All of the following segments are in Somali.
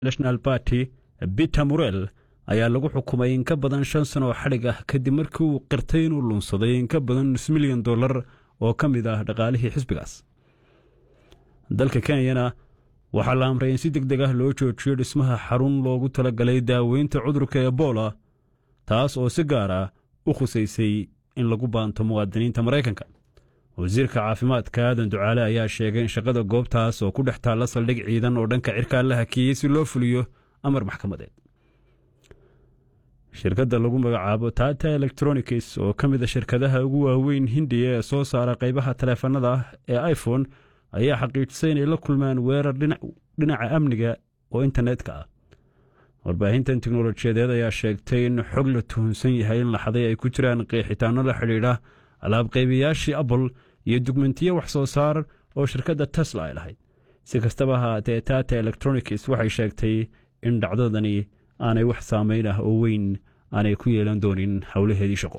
national party peter murel ayaa lagu xukumay in ka badan shan sano oo xadhig ah kadib markii uu qirtay inuu lunsaday in ka badan nus milyan dollar oo ka mid ah dhaqaalihii xisbigaas dalka kenyana waxaa la amray in si deg deg ah loo joojiyo dhismaha xarun loogu talagalay daaweynta cudurka ebola taas oo si gaar ah u khusaysay in lagu baanto muwaadiniinta maraykanka wasiirka caafimaadka aadan ducaale ayaa sheegay in shaqada goobtaas oo ku dhex taalla saldhig ciidan oo dhanka cirkaa la hakiyey si loo fuliyo amar maxkamadeed shirkadda lagu magacaabo tata electronics oo ka mid a shirkadaha ugu waaweyn hindiya ee soo saara qaybaha taleefanada ah ee iphone ayaa xaqiijisay inay la kulmaan weerar dhinaca amniga oo internetka ah warbaahintan teknolojiyadeed ayaa sheegtay in xog la tuhunsan yahay in laxaday ay ku jiraan qeexitaano la xidhiidha alaabqaybiyaashii apple iyo dugmentiyo wax soo saar oo shirkadda tesla ay lahayd si kastaba ahaatee tata electronics waxay sheegtay in dhacdadani aanay wax saameyn ah oo weyn aanay ku yeelan doonin howlaheedii shaqo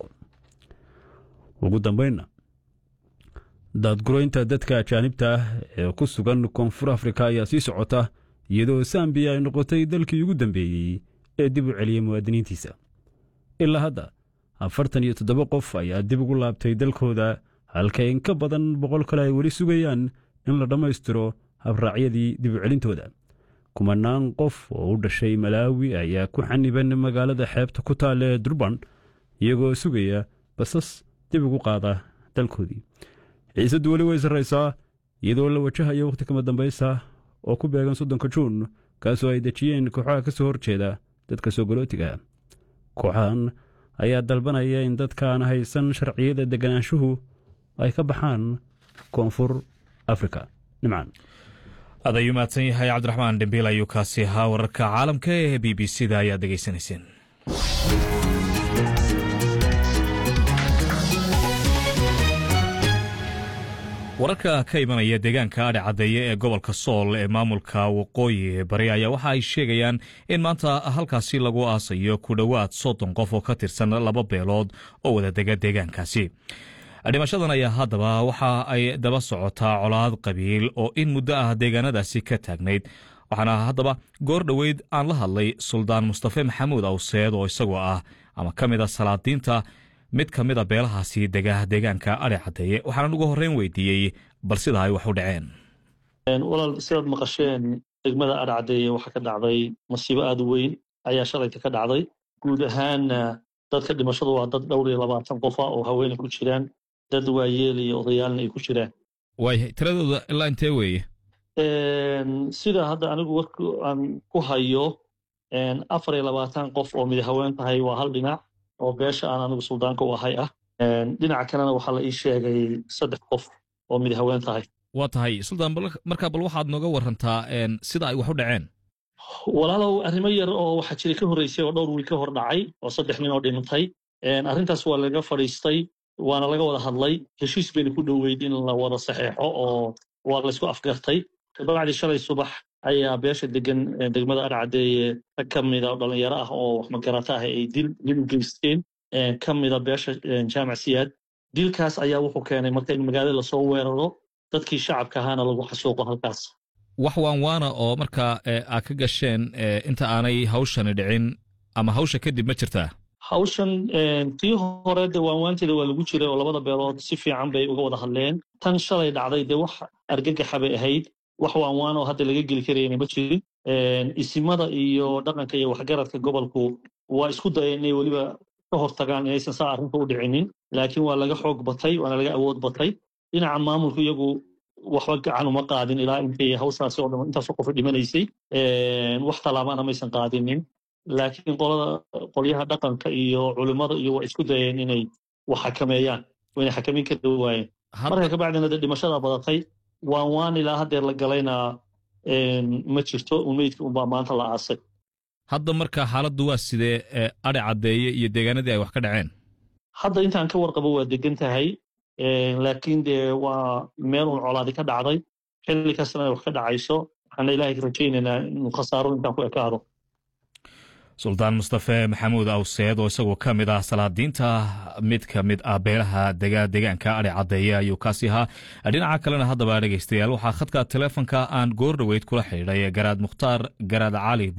ugu dambeynna daadgureynta dadka ajaanibta ah ee ku sugan koonfur afrika ayaa sii socota iyadoo sambiya ay noqotay dalkii ugu dambeeyey ee dib u celiyey muwaadiniintiisa ilaa hadda afartan iyo toddoba qof ayaa dib ugu laabtay dalkooda halka in ka badan boqol kale ay weli sugayaan in la dhammaystiro habraacyadii dib u celintooda kumanaan qof oo u dhashay malaawi ayaa ku xaniban magaalada xeebta ku taalla ee durban iyagoo sugaya basas dib ugu qaada dalkoodii xiisaddu weli way sarraysaa iyadoo la wajahayo wakhti kama dambaysa oo ku beegan soddonka juun kaasoo ay dejiyeen kooxaha ka soo horjeeda dadka soo galootiga kooxahan ayaa dalbanaya in dadkaan haysan sharciyada deganaanshuhu ay ka baxaan koonfur afrika nimcan aad ayuu mahadsan yahay cabdiraxmaan dhembiil ayuu kaasi ahaa wararka caalamka ee b b c da ayaad degeysanayseen wararka ka imanaya deegaanka adhe caddeeye ee gobolka sool ee maamulka waqooyi bari ayaa waxa ay sheegayaan in maanta halkaasi lagu aasayo ku dhowaad soddon qof oo ka tirsan laba beelood oo wada dega deegaankaasi dhimashadan ayaa haddaba waxa ay daba socotaa colaad qabiil oo in muddo ah deegaanadaasi ka taagnayd waxaana haddaba goor dhoweyd aan la hadlay suldaan mustafe maxamuud awseed oo isagoo ah ama ka mid a salaadiinta mid ka mid a beelahaasi dega deegaanka adhe caddeeye waxaanan ugu horreyn weydiiyey bal sida ay wax u dhaceen walaal sidaad maqasheen degmada adhe caddeeye waxaa ka dhacday masiibo aada u weyn ayaa shalayta ka dhacday guud ahaanna dadka dhimashadu waa dad dhowr iyo labaatan qofa oo haweenay ku jiraan dad waayeel iyo odayaalna ay ku jiraan waaya tiradooda ilaa intee weeye sida hadda anigu warka aan ku hayo afar iyo labaatan qof oo mid haween tahay waa hal dhinac oo beesha aan anigu suldaanka u ahay ah dhinaca kalena waxaa la ii sheegay saddex qof oo mid haween tahay waa tahay suldaan markaa bal waxaad nooga warantaa sida ay wax u dhaceen walaalow arrimo yar oo waxaa jira ka horreysay oo dhowr wiil ka hor dhacay oo saddex nin oo dhimantay arrintaas waa laga fadhiistay waana laga wada hadlay heshiis bayna ku dhoweyd in la wada saxeexo oo waa laysku afgartay dabacdii shalay subax ayaa beesha degan degmada adhacaddeeye rag ka mida dhalinyaro ah oo wax magarata ah ay dil dil u geysteen ka mida beesha jaamac siyaad dilkaas ayaa wuxuu keenay marka in magaalada lasoo weeraro dadkii shacabka ahaana lagu xasuuqo halkaas wax waan waana oo markaa aad ka gasheen inta aanay hawshani dhicin ama hawsha kadib ma jirtaa hawshan tii hore de waanwaanteeda waa lagu jiray oo labada beelood si fiican bay uga wada hadleen tan shalay dhacday dee wax argagaxa bay ahayd wax waanwaan oo hadda laga geli karayna ma jirin isimada iyo dhaqanka iyo waxgaradka gobolku waa isku dayeen inay weliba ka hortagaan inaysan saa arrinta u dhicinin laakiin waa laga xoog batay waana laga awood batay dhinaca maamulku iyagu waxba gacan uma qaadin ilaa intay hawshaasi oo dhan intaasoo qofa dhimanaysay wax tallaabana maysan qaadinin laakiin qolada qolyaha dhaqanka iyo culimmada iyo waa isku dayeen inay wax xakameeyaan wayna xakamin kari waayeen marka kabacdina de dhimashada badatay waan waan ilaa haddeer la galayna ma jirto umeydka unbaa maanta la aasay hadda marka xaaladdu waa sidee adhe caddeeye iyo deegaanadii ay wax ka dhaceen hadda intaan ka warqabo waa degan tahay laakiin dee waa meel un colaadi ka dhacday xilli kastana ay wax ka dhacayso waxaana ilaahay rajaynaynaa inuu khasaaro intaan ku ekaado suldaan mustafe maxamuud awseed oo isagoo ka mid ah salaadiinta mid ka mid ah beelaha dega deegaanka adhe caddeeye ayuu kaasi ahaa dhinaca kalena haddaba dhegaystayaal waxaa khadka teleefonka aan goor dhoweyd kula xidhiidhay garaad mukhtaar garaad cali